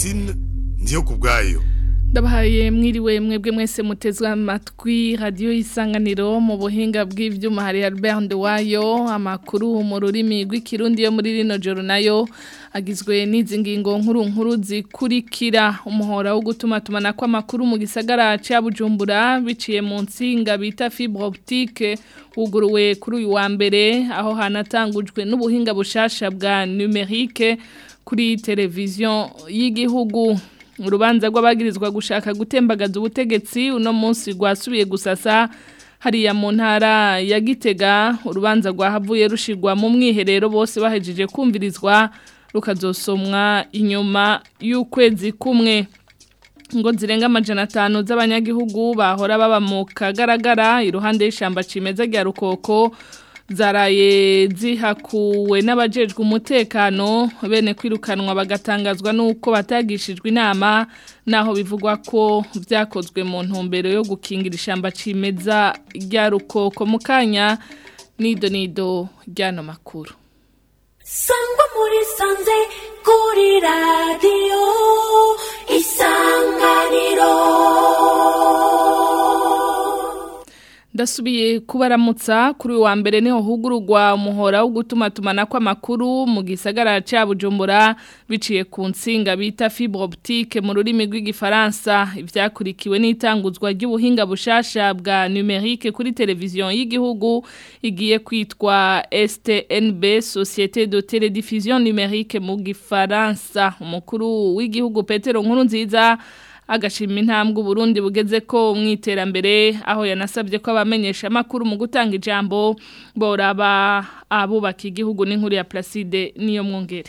Francine ndiyo kubwayo ndabahaye mwiriwe mwebwe mwese mutezwe amatwi radiyo y'isanganiro mu buhinga bw'ibyuma hari Albert Nduwayo amakuru mu rurimi rw'ikirundi yo muri rino joro nayo agizwe n'izi ngingo nkuru nkuru zikurikira umuhora wo gutuma tumana kw'amakuru mu gisagara cya Bujumbura biciye mu nsinga bita fibre optique wuguruwe kuri uyu wa mbere aho hanatangujwe n'ubuhinga bushasha bwa numerique kuri televiziyo y'igihugu urubanza rw'abagirizwa gushaka gutembagaza ubutegetsi uno munsi rwasubiye gusasa hariya mu ntara ya gitega urubanza rwahavuye rushigwa mu mwiherero bose bahejeje kumvirizwa rukazosomwa inyuma y'ukwezi kumwe ngo zirenga amajana atanu z'abanyagihugu bahora baba mu kagaragara iruhande y'ishyamba cimeza rya rukoko zaraye zihakuwe n'abajejwe umutekano bene kwirukanwa bagatangazwa n'uko batagishijwe inama naho bivugwa ko byakozwe mu ntumbero yo gukingira ishyamba cimeza rya rukoko mu kanya nido nido ry'ano makuru sangwa muri sanze kuri radiyo isanganiro ndasubiye kubaramutsa kuri wa mbere niho hugururwa umuhora wo gutuma tumana kw'amakuru mu gisagara cya bujumbura biciye ku nsinga bita fibre optique mu rurimi rw'igifaransa ibyakurikiwe n'itanguzwa ry'ubuhinga bushasha bwa numerique kuri televiziyo y'igihugu igiye kwitwa STNB Société de Télédiffusion Numérique mu gifaransa umukuru w'igihugu Petero Nkurunziza agashima intambwe Burundi bugeze ko mu iterambere aho yanasabye ko abamenyesha amakuru mu gutanga ijambo boraba abubaka igihugu n'inkuru ya Placide niyo mwongere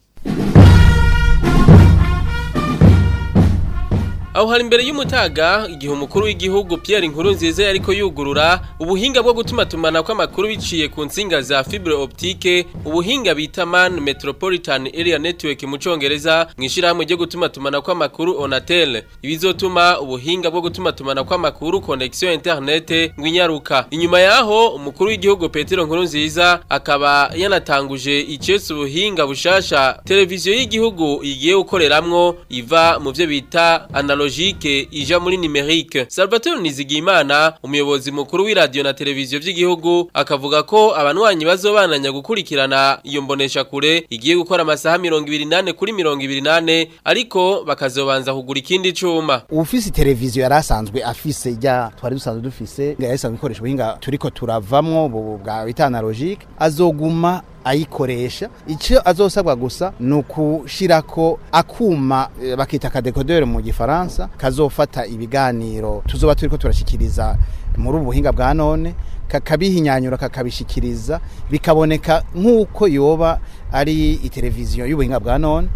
aho hari imbere y'umutaga igihe umukuru w'igihugu Pierre Nkurunziza yariko yugurura ubuhinga bwo gutuma tumana kw'amakuru biciye ku nsinga za fibre optique ubuhinga bita Man Metropolitan Area Network mu congereza mwishirahamwe ryo gutuma tumana kw'amakuru Onatel ibizotuma ubuhinga bwo gutuma tumana kw'amakuru connexion internet ngwinyaruka inyuma yaho umukuru w'igihugu Petero Nkurunziza akaba yanatanguje icese ubuhinga bushasha televiziyo y'igihugu igiye gukoreramwo iva mu byo bita analogique ija muri numerique Salvatore Nizigimana umuyobozi mukuru w'iradio na televiziyo by'igihugu akavuga ko abanwanyi bazobananya gukurikirana iyo mbonesha kure igiye gukora amasaha 28 kuri 28 ariko bakazobanza kugura ikindi cuma ufise televiziyo yarasanzwe afise ijya twari dusanzwe dufise yarasanzwe ikoresha ubuhinga turiko turavamwo bwa bita analogique azoguma ayikoresha icyo azosabwa gusa ni ukushirako akuma bakita akadekodere mu gifaransa kazofata ibiganiro tuzoba turiko turashikiriza muri ubu buhinga bwa none kakabihinyanyura kakabishikiriza bikaboneka nk'uko yoba ari iteleviziyo y'ubuhinga bwa none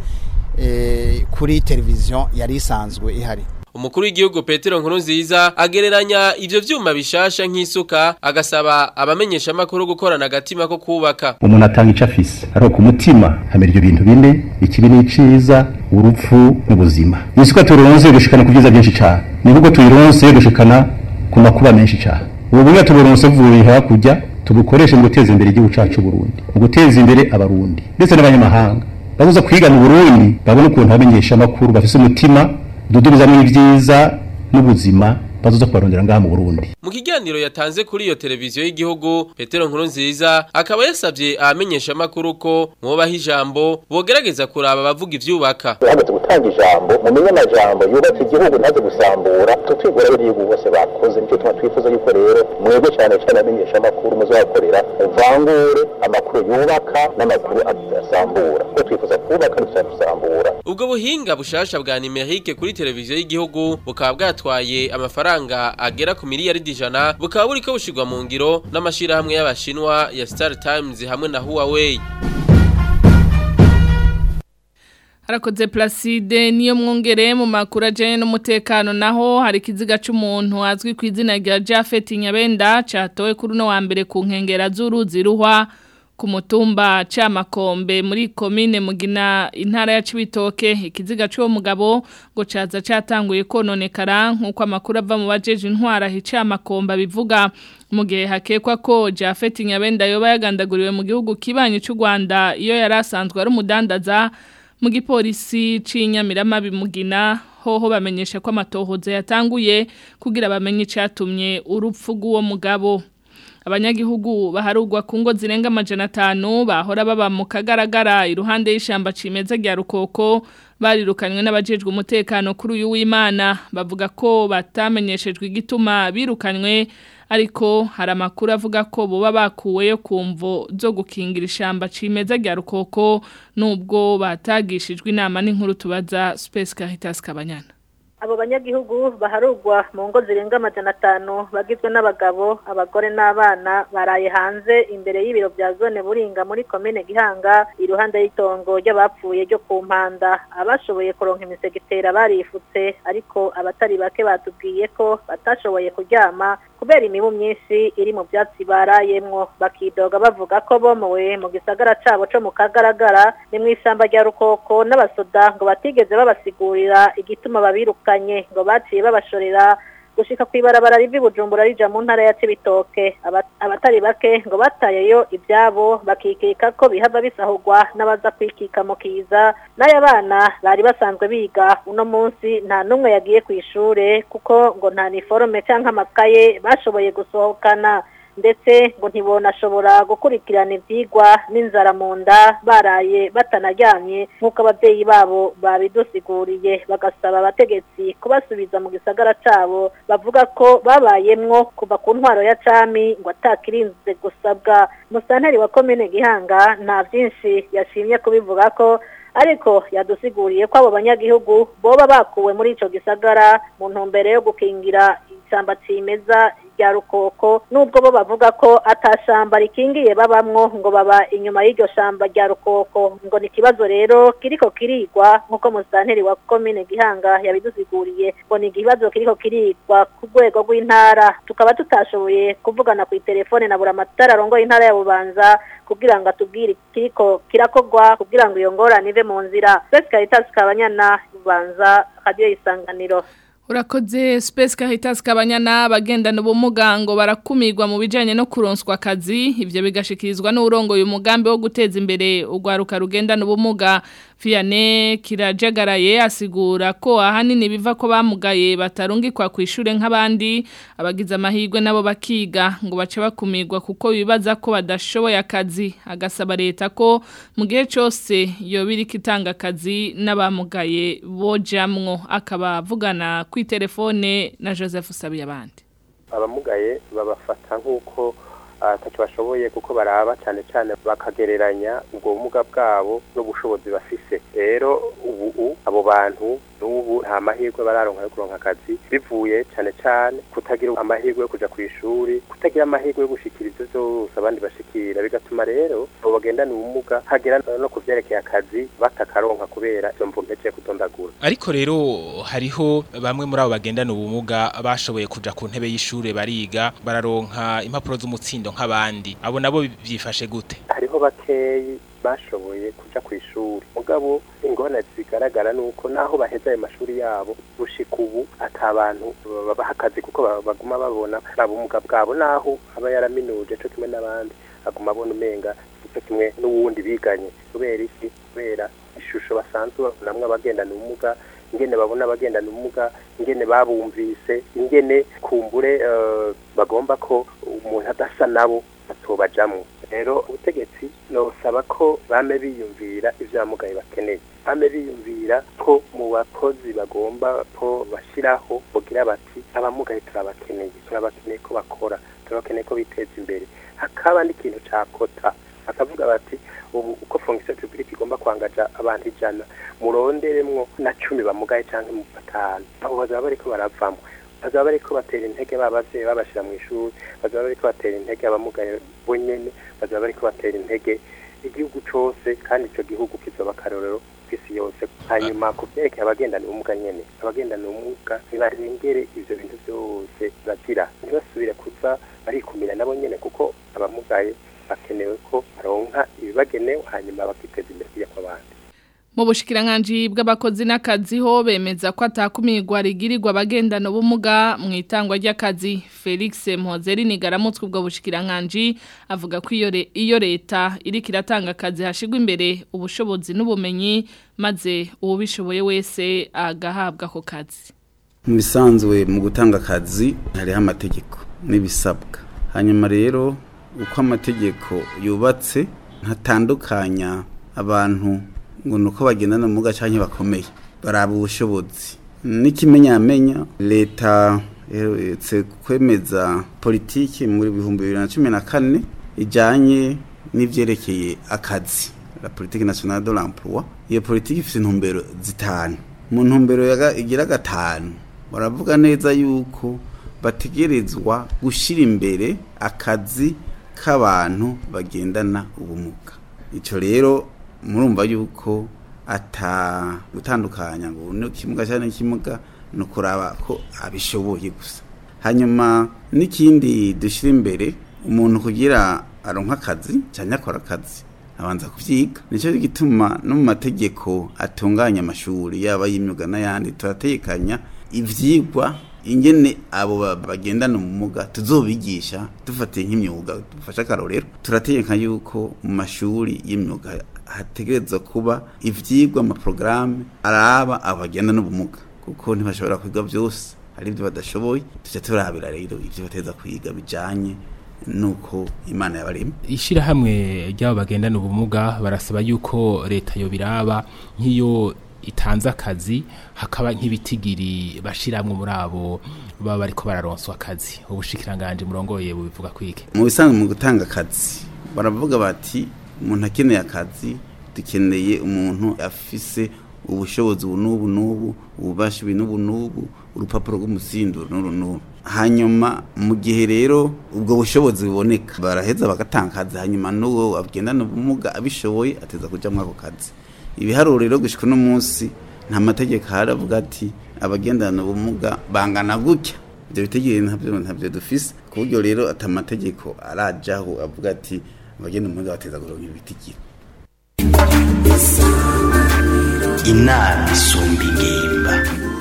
kuri televiziyo yari isanzwe ihari umukuru w'igihugu Petero Nkurunziza agereranya ivyo vyuma bishasha nk'isuka agasaba abamenyesha amakuru gukorana agatima ko kubaka umuntu atanga ico afise ari ku mutima hamera ivyo bintu bine ikibi n'iciza urupfu n'ubuzima isuka turonse gushikana ku vyiza byinshi cane nivugo tuyironse gushikana ku makuba menshi cane ubu bumwe tuburonse vuye hakurya tubukoreshe mu guteza imbere igihugu cacu Burundi mu guteza imbere abarundi ndetse n'abanyamahanga babuza kwiga mu Burundi babone ukuntu abamenyesha amakuru bafise umutima dudubizamo ibyiza n'ubuzima bazoza kubarondera ngaha mu Burundi mu kiganiro yatanze kuri iyo televiziyo y'igihugu Petero Nkurunziza akaba yasabye abamenyesha amakuru ko mwobaha ijambo bogerageza kuraba abavuga ivyubaka hageze gutanga ijambo mumenye amajambo yubatse igihugu ntaze gusambura tutwigora b'igihugu bose bakoze nicyo tuma twifuza yuko rero mwebwe cyane cyane abamenyesha amakuru muzabakorera muvangure amakuru yubaka n'amakuru adasambura ko twifuza kubaka ntituzadusambura ubwo buhinga bushasha bwa numerique kuri televiziyo y'igihugu bukaba bwatwaye amafaranga agera ku miliyaridi ijana bukaba buriko bushirwa mu ngiro n'amashirahamwe y'abashinwa ya Star Times hamwe na Huawei harakoze Placide niyo mwongere mu makuru ajyanye n'umutekano naho hari ikiziga cy'umuntu azwi ku izina rya Jafet Nyabenda cyatowe kuri uno wa mbere ku nkengera z'uruzi ruhwa ku mutumba Camakombe muri komine Mugina intara ya Cibitoke ikiziga cy'uwo mugabo ngo caza catanguye kononekara nkuko amakuru ava mu bajeje intwara hicamakomba bivuga mu gihe hakekwa ko Jafet Nyabenda yoba yagandaguriwe mu gihugu kibanye cy'u Rwanda iyo yari asanzwe ari umudandaza mu gipolisi c'inyamirama bimugina hoho bamenyesha ko amatohoza yatanguye kugira bamenye icatumye urupfu rw'uwo mugabo abanyagihugu baharugwa ku ngo zirenga amajana atanu bahora baba mu kagaragara iruhande y'ishamba cimeza rya rukoko barirukanywe n'abajejwe umutekano kuri uyu w'Imana bavuga ko batamenyeshejwe igituma birukanywe ariko hari amakuru avuga ko boba bakuweyo kumvo zo gukingira ishamba cimeza rya rukoko nubwo batagishijwe inama n'inkuru tubaza Space Caritas Kabanyana abo banyagihugu baharugwa mu ngo zirenga amajana atanu bagizwe n'abagabo abagore n'abana baraye hanze imbere y'ibiro bya zone buringa muri komine gihanga iruhande y'itongo ry'abapfuye ryo ku mpanda abashoboye kuronka imisegetera barifutse ariko abatari bake batubwiye ko batashoboye kuryama kubera imibu myinshi iri mu byatsi barayemwo bakidoga bavuga ko bomowe mu gisagara cabo co mu kagaragara ni mu ishyamba rya rukoko n'abasoda ngo batigeze babasigurira igituma babiruka ngo baciye babashorera gushika ku ibarabara rivi bujumbura rija mu ntara ya cibitoke abatari bake ngo batayeyo ibyabo bakikika ko bihava bisahurwa n'abaza kwikika mu kiza n'aya bana bari basanzwe biga uno munsi nta n'umwe yagiye ku ishure kuko ngo nta niforome cyangwa amakaye bashoboye gusohokana ndetse ngo ntibonashobora gukurikirana ibyigwa n'inzara mu nda baraye batanaryamye nk'uko ababyeyi babo babidusiguriye bagasaba abategetsi kubasubiza mu gisagara cyabo bavuga ko babayemwo kuva ku ntwaro ya cami ngo atakirinze gusabwa musanteri wa komine gihanga nta byinshi yashimye kubivuga ko ariko yadusiguriye ko abo banyagihugu boba bakuwe muri ico gisagara mu ntumbero yo gukingira ishyamba cimeza rya rukoko nubwo bo bavuga ko atashamba rikingiye babamwo ngo baba inyuma y'iryo shamba rya rukoko ngo ni ikibazo rero kiriko kirigwa nk'uko musanteri wa komine gihanga yabidusiguriye ngo ni ikibazo kiriko kirigwa ku rwego rw'intara tukaba tutashoboye kuvugana ku itelefone na buramatara arongoye intara ya bubanza kugira ngo atubwire kiriko kirakogwa kugira ngo iyo ngorane ive mu nzira twese karitasi kabanyana bubanza radiyo isanganiro Urakoze Space Caritas kabanyana bagendana ubumuga ngo barakumirwa mu bijanye no kuronswa akazi ivyo bigashikirizwa n'urongo uyu mugambi wo guteza imbere ugwaruka rugendana ubumuga Fiane kirajagaraye asigura ko ahanini biva ko bamugaye batarungikwa ku ishure nk'abandi abagize amahirwe nabo bakiga ngo bace bakumirwa kuko bibaza ko badashoboye akazi agasaba leta ko mu gihe cyose yo biri kitanga akazi n'abamugaye bojamwo akaba avugana ku telefone na Joseph Sabiyabandi abamugaye babafata nk'uko atacyo bashoboye kuko baraba cyane cyane bakagereranya ubwo bumuga bwabo n'ubushobozi bafise rero ubu abo bantu n'ubu nta mahirwe bararonka yo kuronka akazi bivuye cyane cyane kutagira amahirwe yo kuja ku ishuri kutagira amahirwe yo gushikira ivyo vyose abandi bashikira bigatuma rero abo bagendana ubumuga hagera no ku vyerekeye akazi batakaronka kubera izo mvu mpece kutondagura ariko rero hariho bamwe muri abo bagendana ubumuga bashoboye kuja ku ntebe y'ishure bariga bararonka impapuro z'umutsindo nk'abandi abo nabo byifashe gute hariho bakeyi bashoboye kuja ku ishuri mugabo ingorane zigaragara nuko naho baheza ayo mashuri yabo gushika ubu atabantu babaha akazi kuko baguma babona ubumuga bwabo naho aba yaraminuje co kimwe n'abandi aguma abona umenga ico kimwe n'uwundi biganye kubera iki kubera ishusho basanzwe babonamwo abagendana ubumuga ingene babona abagendana ubumuga ingene babumvise ingene kumbure bagomba ko umuntu adasa nabo atobajamwo rero ubutegetsi nosaba ko bame biyumvira ivyo abamugaye bakeneye bame biyumvira ko mu bakozi bagomba ko bashiraho bogira bati abamugaye turabakeneye turabakeneye ko bakora turabakeneye ko biteza imbere hakaba n'ikintu ca kota bakavuga bati ubu uko fonction publique igomba kwangaja abantu ijana muronderemwo na cumi bamugaye canke mu batanu abo bazaba bariko baravamwo bazaba bariko batera intege babavyeyi babashira mu ishuri bazaba bariko batera intege abamugaye bonyene bazaba bariko batera intege igihugu cose kandi ico gihugu kizoba akarorero kw'isi yose hanyuma ku vyerekeye abagendana ubumuga nyene abagendana ubumuga ntibarengere ivyo bintu vyose bagira ntibasubire kuza barikumira nabo nyene kuko abamugaye bakenewe ko baronka ibibagenewe hanyuma bakiteza imbere kujya kw'abandi Mu bushikiranganji bw'abakozi n'akazi ho bemeza ko atakumirwa rigirirwa abagendana ubumuga mu itangwa ry'akazi Felix Mpozeri nigaramutswe ubwo bushikiranganji avuga ko iyo re- iyo leta iriko iratanga akazi hashigwa imbere ubushobozi n'ubumenyi maze uwubishoboye wese agahabwa ako kazi. mu bisanzwe mu gutanga akazi hariho amategeko n'ibisabwa hanyuma rero uko amategeko yubatse ntatandukanya abantu ngo ni uko bagendana ubumuga cyangwa bakomeye baraba ubushobozi n'ikimenyamenya leta iherutse kwemeza politiki muri bihumbi bibiri na cumi na kane ijyanye n'ibyerekeye akazi la politique nationale de l'emploi iyo politiki ifite intumbero zitanu mu ntumbero yaga- igira gatanu baravuga neza yuko bategerezwa gushyira imbere akazi k'abantu bagendana ubumuga icyo rero murumva yuko ata gutandukanya ngo ni ikimuga cyangwa n'ikimuga ni ukuraba ko abishoboye gusa hanyuma n'ikindi dushyira imbere umuntu kugira aronka akazi cyangwa akora akazi abanza kuvyiga nicyo gituma no mu mategeko atunganya amashuri yaba y'imyuga n'ayandi turategekanya ivyigwa ingene abo ba- bagendana ubumuga tuzobigisha dufatiye nk'imyuga dufashe akarorero turategeka yuko mu mashuri y'imyuga hategerezwa kuba ivyigwa amaporogaramu araba abo bagendana ubumuga kuko ntibashobora kwiga byose hari ibyo badashoboye tujya turabira rero ibyo bateza kwiga bijanye nuko imana yabarema Ishirahamwe ry'abo bagendana ubumuga barasaba yuko leta yo biraba nk'iyo itanze akazi hakaba nk'ibitigiri bashiramwe muri abo baba bariko bararonswa akazi ubushikiranganje murongoye bubivuga kwike mu bisanzwe mu gutanga akazi baravuga bati umuntu akeneye akazi dukeneye umuntu afise ubushobozi ubu n'ubu n'ubu ububasha ibi n'ubu n'ubu urupapuro rw'umusindo n'uru n'uru hanyuma mu gihe rero ubwo bushobozi buboneka baraheza bagatanga akazi hanyuma n'uwo agendana ubumuga abishoboye ateza kuja muri ako kazi ibiharuro rero gushika uno munsi nta mategeko ahari avuga ati abagendana ubumuga bangana gutya ibyo bitegeye ntabyo ntabyo dufise ku buryo rero ati amategeko arajaho avuga ati abagenda ubumuga bateza kuronka ibitigiri inama isumba ingimba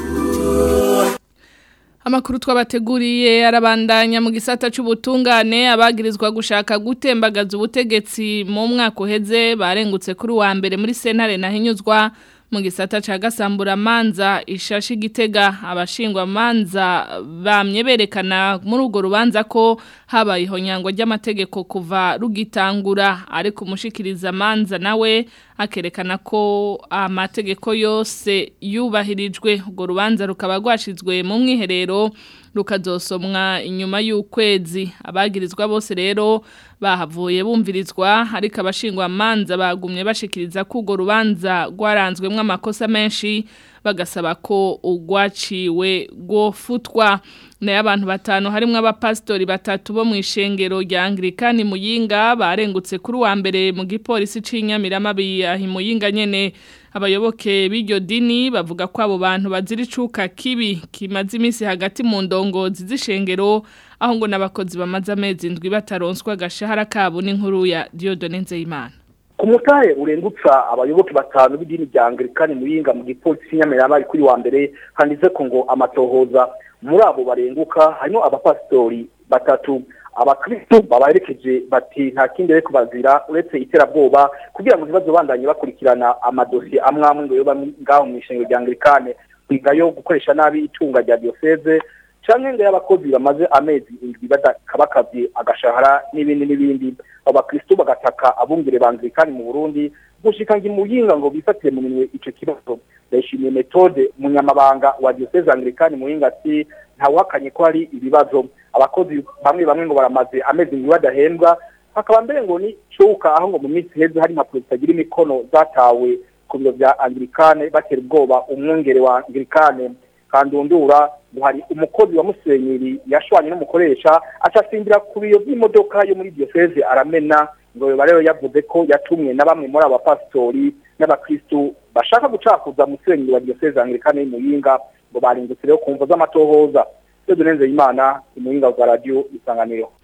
Amakuru twabateguriye arabandanya mu gisata c'ubutungane abagirizwa gushaka gutembagaza ubutegetsi mu mwaka uheze barengutse kuri wa mbere muri sentare nahinyuzwa mu gisata ca gasambura manza ishashi gitega abashingwa manza bamye berekana muri urwo rubanza ko habaye ihonyango ry'amategeko kuva rugitangura ariko umushikiriza manza nawe akerekana ko amategeko yose yubahirijwe urwo rubanza rukaba rwashizwe mu mwiherero rukazosomwa inyuma y'ukwezi abagirizwa bose rero bahavuye bumvirizwa ariko abashingwa manza bagumye bashikiriza ko urwo rubanza rwaranzwemo amakosa menshi bagasaba ko urwaciwe rwofutwa nayo abantu batanu harimo abapasitori batatu bo mu ishengero rya angirikani muyinga barengutse kuri uwa mbere mu gipolisi c'inyamiramabi ahi muyinga nyene abayoboke b'iryo dini bavuga ko abo bantu bazira icuka kibi kimaze iminsi hagati mu ndongozi z'ishengero aho ngo n'abakozi bamaze amezi indwi bataronswa agashahara kabo n'inkuru ya Dieudonne Nzeyimana ku mutahe urengutsa abayoboke batanu b'idini rya angirikani muyinga mu gipolisi nyamiramabi kuri wa mbere handitse ko ngo amatohoza muri abo barenguka harimo abapasitori batatu abakristo babaherekeje bati nta kindi rero kubazira uretse iterabwoba kugira ngo ntibazo bandanye bakurikirana amadosiye amwe amwe ngo yoba ngaho mu ishengero rya angirikane kwigayo gukoresha nabi itunga rya diocese canke ngo y'abakozi bamaze amezi indwi badakabakavye agashahara n'ibindi n'ibindi abo bakristo bagataka abungere ba angirikani mu burundi gushika ngo imuyinga ngo bifatire mu minwe ico kibazo ndayishimiye metode umunyamabanga wa diocese angirikani muyinga ati ntawuhakanye ko hari ibibazo abakozi bamwe bamwe ngo baramaze amezi indwi badahembwa hakaba mbere ngo ni cuka aho ngo mu minsi heze hari impapuro zitagira imikono zatawe ku biro vya angirikane batera ubwoba umwungere wa angirikane kandundura ngo hari umukozi wa musenyeri yashwanye n'umukoresha acasimbira ku biyo by'imodoka yo muri diocese aramena ngo yoba rero yavuze ko yatumwe na bamwe muri aba pastori n'abakristu bashaka gucakuza musenyeri wa diocese angirikane y'imuyinga ngo baringutse rero ku mvo z'amatohoza Dieudonne Nzeyimana imuyinga wa radio isanganiro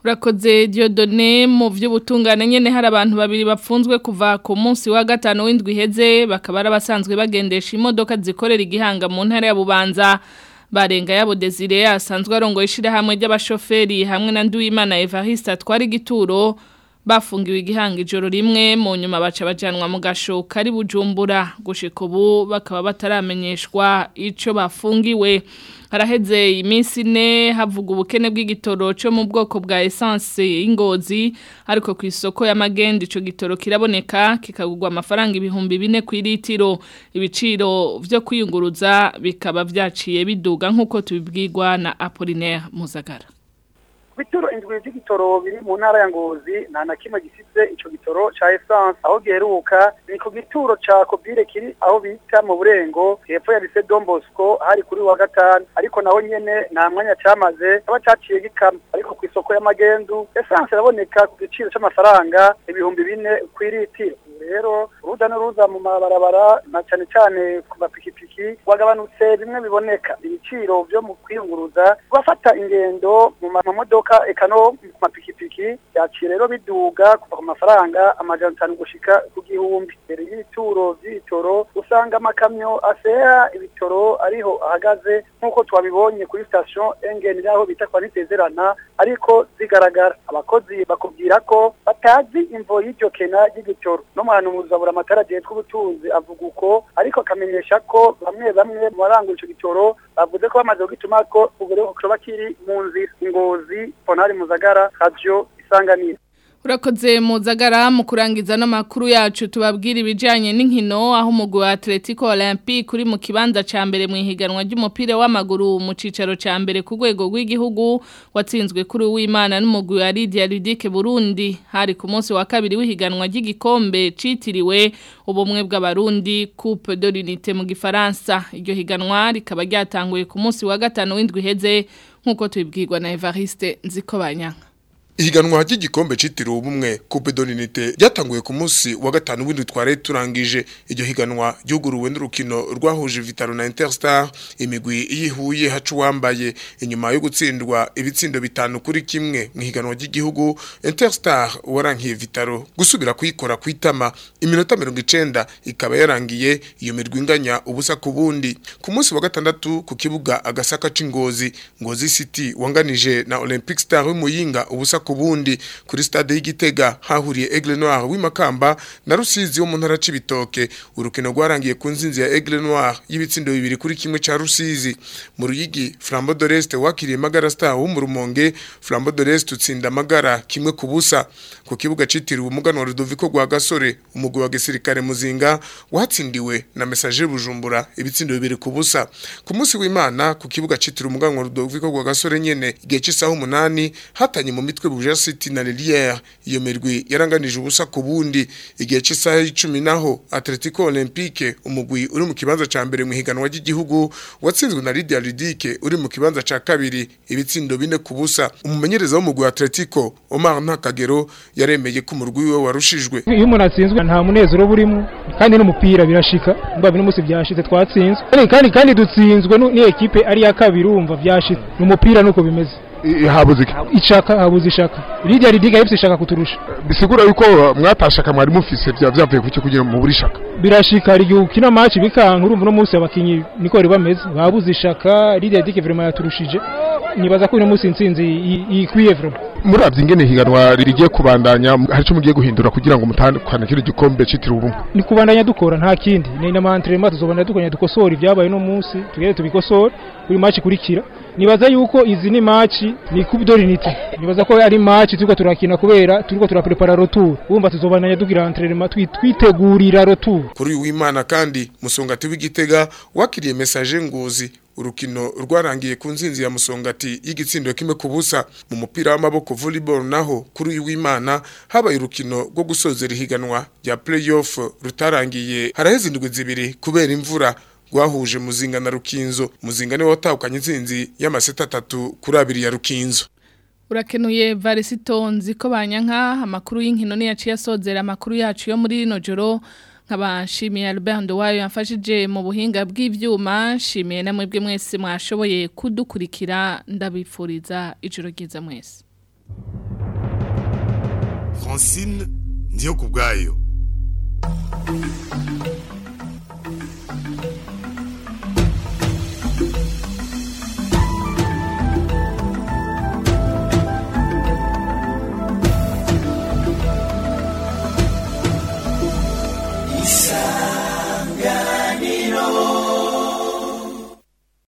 urakoze Dieudonné mu by'ubutungane nyene hari abantu babiri bapfunzwe kuva ku munsi wa gatano w'indwi iheze bakaba ari abasanzwe bagendesha imodoka zikorera igihanga mu ntara ya Bubanza barenga yabo Desire asanzwe arongoye ishirahamwe ry'abashoferi hamwe na Nduwimana Evariste atwara igituro bafungiwe igihanga ijoro rimwe mu nyuma baca bajanwa mu gasho kari bujumbura gushika ubu bakaba bataramenyeshwa ico bafungiwe haraheze iminsi ine havuga ubukene bw'igitoro cyo mu bwoko bwa essence y'ingozi ariko ku isoko y'amagenda ico gitoro kiraboneka kikagurwa amafaranga ibihumbi bine ku litiro ibiciro vyo kwiyunguruza bikaba vyaciye biduga nk'uko tubibwirwa na Apollinaire Muzagara bituro indwi z'igitoro biri mu ntara ya ngozi nta na kimwe gifite ico gitoro ca essence aho giheruka ni ku gituro ca kobire kiri aho bita mu burengo hepfo ya lycée Don Bosco hari kuri wa gatanu ariko naho nyene nta mwanya camaze kaba caciye gikama ariko ku isoko y'amagendu essence iraboneka ku giciro c'amafaranga ibihumbi bine kw'iritiro rero uruza n'uruza mu mabarabara na cyane cyane ku mapikipiki wagabanutse bimwe biboneka ibiciro byo mu kwiyunguruza bafata ingendo mu mamodoka eka no ku mapikipiki yaciye rero biduga kuva ku mafaranga amajana atanu gushika ku gihumbi mbere y'ibituro by'ibitoro usanga amakamyo asera ibitoro ariho ahagaze nk'uko twabibonye kuri station engeni aho bita kwa nitezerana ariko zigaragara abakozi bakubwira ko batazi imvo y'iryo kena ry'igitoro no muhanuzi abura amatara agiye tw'ubutunzi avuga uko ariko akamenyesha ko bamwe bamwe mu barangura ico gitoro bavuze ko bamaze kugituma ko ubu rero kiba kiri mu nzira ingozi ponari muzagara radio isanganiro Urakoze muzagara mu kurangiza no makuru yacu tubabwira ibijanye n'inkino aho umugwi wa Atletico Olympique uri mu kibanza ca mbere mu ihiganwa ry'umupira w'amaguru mu cicaro ca mbere ku rwego rw'igihugu watsinzwe kuri uwimana n'umugwi wa Lydia Ludique Burundi hari ku munsi wa kabiri w'ihiganwa ry'igikombe citiriwe ubumwe bw'abarundi Coupe de l'Unité mu gifaransa iryo higanwa rikaba ryatanguye ku munsi wa gatano w'indwi heze nkuko tubibwirwa na Evariste Nzikobanyanga Ihiganwa ry'igikombe citiriwe ubumwe Coupe d'Unité ryatanguye ku munsi wa gatanu w'indwi tware turangije iryo higanwa ryuguruwe n'urukino rwahuje Vitaro na Interstar imigwi yihuye hacu wambaye inyuma yo gutsindwa ibitsindo bitanu kuri kimwe mu higanwa ry'igihugu Interstar warankiye Vitaro gusubira kuyikora kwitama iminota 90 ikaba yarangiye iyo mirwi inganya ubusa ku bundi ku munsi wa gatandatu ku kibuga agasaka c'ingozi ngozi City wanganije na Olympic Star w'Imuyinga ubusa ku bundi kuri stade y'igitega hahuriye Aigle Noir w'imakamba na Rusizi wo mu ntara c'ibitoke urukino rwarangiye ku nzinzi ya Aigle Noir y'ibitsindo bibiri kuri kimwe ca Rusizi mu ruyigi Flambeau de l'Est wakiriye Magara Star wo mu Rumonge Flambeau de l'Est utsinda Magara kimwe ku busa ku kibuga citiriwe umugano wa Rudoviko gwa Gasore umugwi wa gisirikare muzinga watsindiwe na Messager Bujumbura ibitsindo bibiri ku busa ku munsi w'Imana ku kibuga citiriwe umugano wa Rudoviko gwa Gasore nyene igihe c'isaha umunani hatanye mu mitwe Buja City na Lilière iyo mirwi yaranganije ubusa ku bundi igihe cy'isaha y'icumi naho Atletico Olympique umugwi uri mu kibanza ca mbere mu higanwa ry'igihugu watsinzwe na Lydia Ludique uri mu kibanza ca kabiri ibitsindo bine ku busa umumenyereza w'umugwi wa Atletico Omar Ntakagero yaremeye ko umurwi we warushijwe iyo umuntu atsinzwe nta munezero burimo kandi n'umupira birashika mba bino musi byashitse twatsinzwe kandi kandi dutsinzwe ni ekipe ari ya kabiri urumva byashitse umupira nuko bimeze habuze ishaka habuze ishaka Lydia Lidiga yifise ishaka kuturusha bisigura yuko mwatashaka mwari mufise bya byavuye kuki kugira mu buri shaka birashika hari igihe ukina match bikanka urumva no munsi abakinyi niko bari bameze babuze ishaka Lydia Lidiga vraiment yaturushije nibaza ko uno munsi intsinzi ikwiye vraiment muravye ingene higanwa rigiye kubandanya hari cyo mugiye guhindura kugira ngo mutandukane kiri gikombe citira ubumwe ni kubandanya dukora nta kindi ni na entraînement tuzobandanya dukora dukosora ibyabaye no munsi tugere tubikosora kuri match kurikira nibaza yuko izi ni match ni coupe d'unité nibaza ko ari match turiko turakina kubera turiko turaprepara retour wumva tuzobandanya dugira entraînement twitegurira retour kuri w'Imana kandi musongati w'igitega wakiriye message ngozi urukino rwarangiye ku nzinzi ya musongati y'igitsindo kimwe ku busa mu mupira w'amaboko volleyball naho kuri uyu w'Imana habaye urukino rwo gusozera ihiganwa rya playoff rutarangiye haraheze indwi zibiri kubera imvura rwahuje muzinga na rukinzo muzinga niwe watahukanye inzinzi y'amaseta atatu kuri abiri ya rukinzo urakenuye varisito nzi ko banyanka amakuru y'inkino niyaciye asozera amakuru yacu yo muri rino joro nkabashimiye Albert Ndowayo yamfashije mu buhinga bw'ivyuma shimiye namwe bwe mwese mwashoboye kudukurikira ndabifuriza ijoro ryiza mwese francine ndiyo ku bwayo